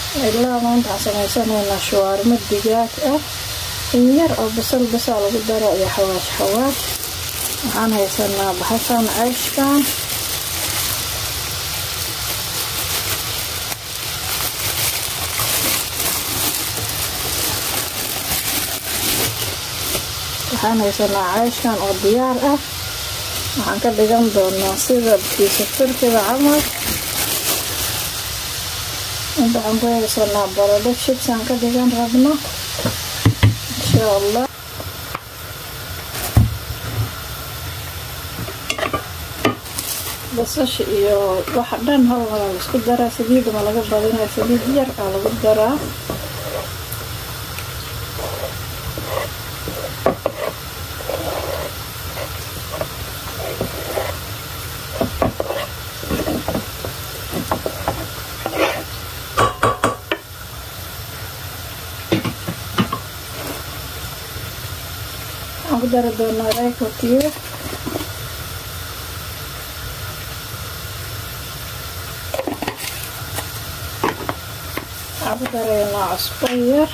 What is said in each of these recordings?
ilaa maanta waxaan samaysaneynaa shawaarmo digaag ah in yar oo basal basaa lagu daro iyo xawaash xawaash waxaan haysanaa baxashan ceyshkan waxaan haysanaa ceyshkan oo diyaar ah waxaan ka dhigan doonaa sida biisa turkiga camal inta waxaan ku haysanaa baradho shibsaan ka dhigan rabno insha allah basasha iyo waxa dhan hal waa la isku daraa saliidda ma laga badinaya saliid yar aa lagu daraa waxaan ku dari doonaa rayko cube waxaan ku daraynaa cusbo yar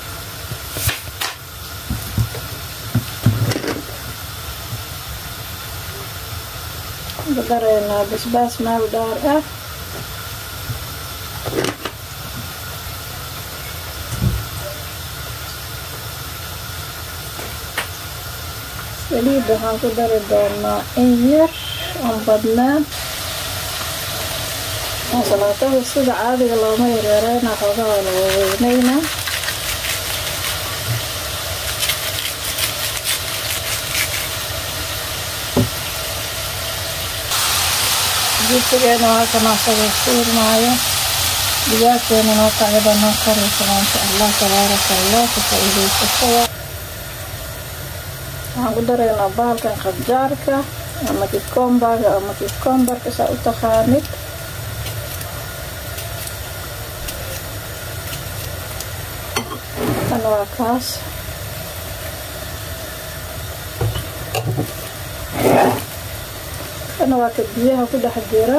waxaan ku daraynaa basbaas meel dheer ah saliidda waxaan ku dari doonaa in yar oon badnaan salaatada sida caadiga looma yaryareena xoogaa waa la waaweyneynaa jibsigeena waa kana asagoo suurmaayo digaagteena noo kacida noo karaysa maasha allah tabaaraka allah ka faa-iideysatada waxaan ku daraynaa bahalkan qabjaarka ama kikombaga ama kikombarka saa u taqaanid kan waa kaas kana waa ka biyaha ku dhex jira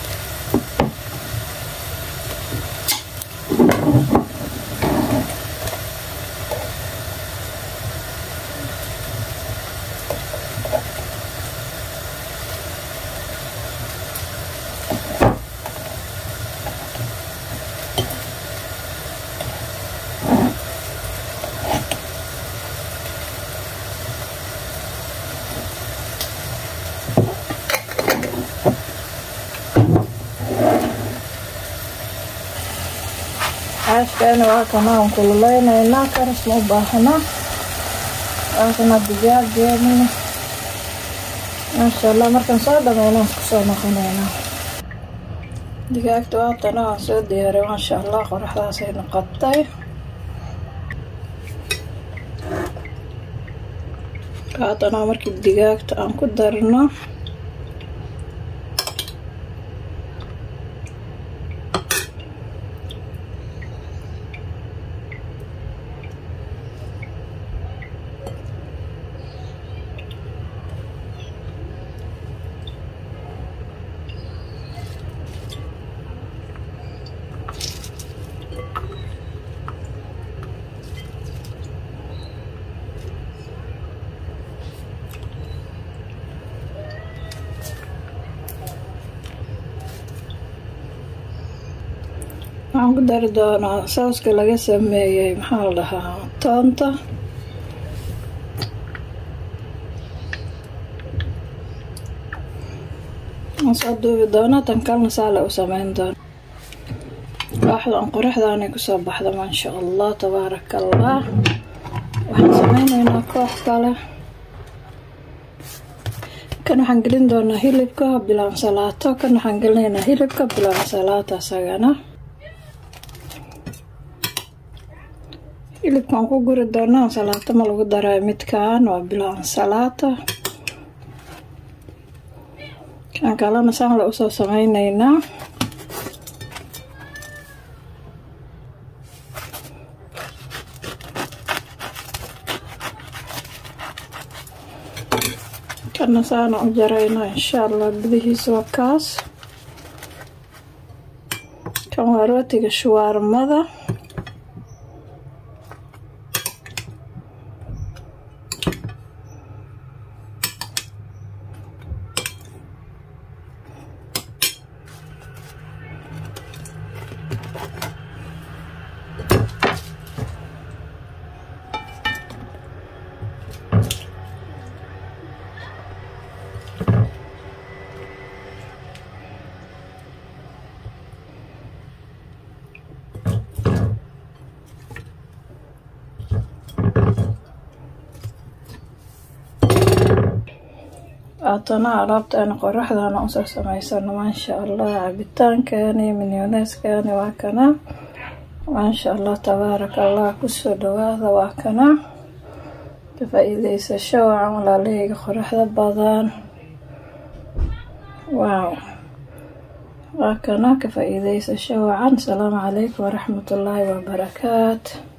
caashkeena waa kana aan kululeyneynaa karas ma u baahana waa kana digaageena maasha allah markaan soo dhameyna aan kusoo noqoneynaa digaagta waatana waan soo diyaaray maasha allah qoraxdaasay noqotay haatana markii digaagta aan ku darno waxaan ku dari doonaa sooska laga sameeyey maxaa la dhahaa toonta waan soo duubi doonaa tan kalna saale u sameyn doona waaxdan qoraxdaanay kusoo baxda maasha allah tabaaraka allah waxaan sameyneynaa koox kale kan waxaan gelin doonaa hilibka bilaan salaato kan waxaan gelinaynaa hilibka bilaan salaato asagana hilibkaan ku guri doonaa salaato ma lagu daray midkan waa bilaan salaato kan kalena saan la usoo sameyneynaa kana saana u jaraynaa insha allah gudihiisa waa kaas kan waa rootiga shuwaarmada haatana alaabteena qoraxdana usoo samaysano maasha allah cabitaankeeni minyoneeskani waa kana maasha allah tabaaraka allah kusoo dhawaada waa kana ka faa-iideysasho wacan walaalahayga qoraxda badan waaw waa kana ka faa-iideysasho wacan asalaamu calaykum waraxmatullaahi wabarakaatu